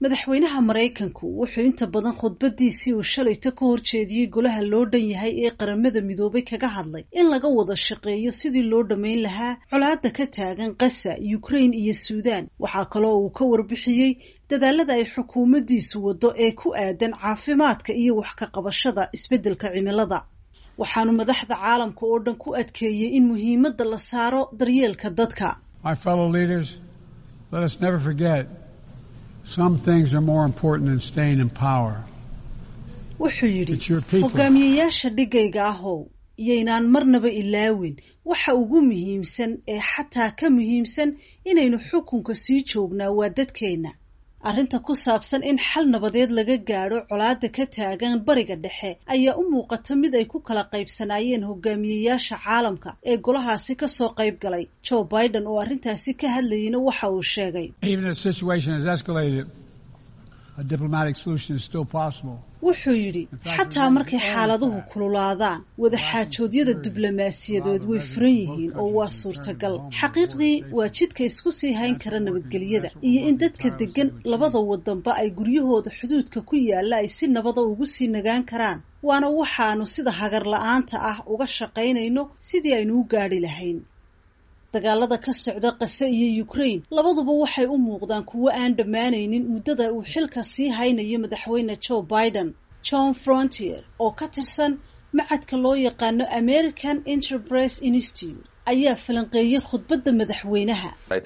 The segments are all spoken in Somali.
madaxweynaha maraykanku wuxuu inta badan khudbadiisii uu shalayta ka horjeediyey golaha loo dhan yahay ee qaramada midoobay kaga hadlay in laga wada shaqeeyo sidii loo dhammayn lahaa colaadda ka taagan qasa ukraine iyo suudaan waxaa kaloo uu ka warbixiyey dadaalada ay xukuumaddiisu waddo ee ku aadan caafimaadka iyo wax ka qabashada isbeddelka cimilada waxaanu madaxda caalamka oo dhan ku adkeeyey in muhiimadda la saaro daryeelka dadka Some things are more important than staying in power. wuxuu yidhi hogaamiyeyaasha dhigayga ahow iyaynaan marnaba ilaawin waxa ugu muhiimsan ee xataa ka muhiimsan inaynu xukunka sii joognaa waa dadkeenna arrinta ku saabsan in xal nabadeed laga gaadho colaadda ka taagan bariga dhexe ayaa u muuqata mid ay ku kala qaybsanaayeen hogaamiyeyaasha caalamka ee golahaasi ka soo qayb galay joe biden oo arrintaasi ka hadlayeyna waxa uu sheegay wuxuu yidhi xataa markay xaaladuhu kululaadaan wadaxaajoodyada diblomaasiyadeed way furan yihiin oo waa suurtagal xaqiiqdii waa jidka isku sii hayn kara nabadgelyada iyo in dadka deggan labada wadanba ay guryahooda xuduudka ku yaalla ay si nabada ugu sii nagaan karaan waana waxaanu sida hagar la-aanta ah uga shaqaynayno sidii aynu u gaadhi lahayn dagaalada ka socda qase iyo ukraine labaduba waxay u muuqdaan kuwo aan dhammaanaynin muddada uu xilka sii haynayo madaxweyne joe biden john frontier oo ka tirsan macadka loo yaqaano american enterprise institute ayaa falanqeeyey khudbadda madaxweynaha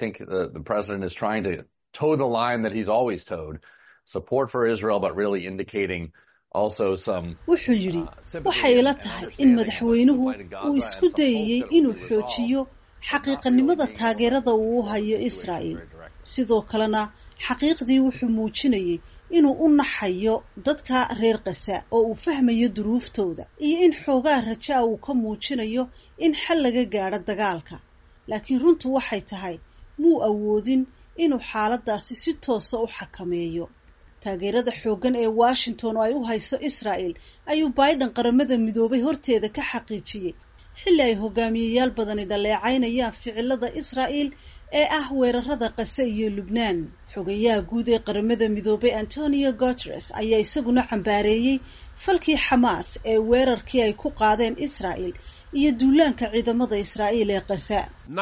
wuxuu yidhi waxay ila tahay in madaxweynuhu uu isku dayayey inuu xoojiyo xaqiiqanimada taageerada uu u hayo israa'el sidoo kalena xaqiiqdii wuxuu muujinayey inuu u naxayo dadka reer kasa oo uu fahmayo duruuftooda iyo in xoogaa rajaa uu ka muujinayo in xal laga gaadho dagaalka laakiin runtu waxay tahay muu awoodin inuu xaaladaasi si toosa u xakameeyo taageerada xooggan ee washington oo ay u hayso israa'el ayuu biden qaramada midoobay horteeda ka xaqiijiyey xilli ay hogaamiyeyaal badani dhaleecaynayaan ficilada israa'el ee ah weerarada qase iyo lubnaan xogayaha guud ee qaramada midoobay antonio guteres ayaa isaguna cambaareeyey falkii xamaas ee weerarkii ay ku qaadeen israa'el iyo duulaanka ciidamada israa'iil ee qasa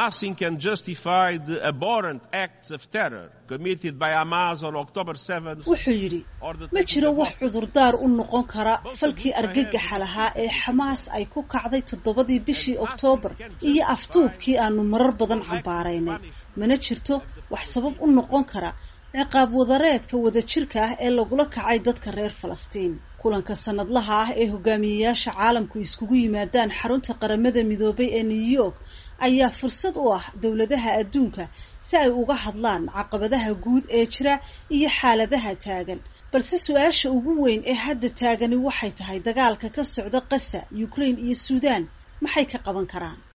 wuxuu yidhi ma jiro wax cudurdaar u noqon kara falkii argagaxa lahaa ee xamaas ay ku kacday toddobadii bishii oktoobar iyo aftuubkii aanu marar badan cambaaraynay mana jirto wax sabab u noqon kara ciqaab wadareedka wadajirka ah ee lagula kacay dadka reer falastiin kulanka sanadlaha ah ee hogaamiyeyaasha caalamku iskugu yimaadaan xarunta qaramada midoobay ee new york ayaa fursad u ah dowladaha adduunka si ay uga hadlaan caqabadaha guud ee jira iyo xaaladaha taagan balse su-aasha ugu weyn ee hadda taagani waxay tahay dagaalka ka socda qasa ukraine iyo suudaan maxay ka qaban karaan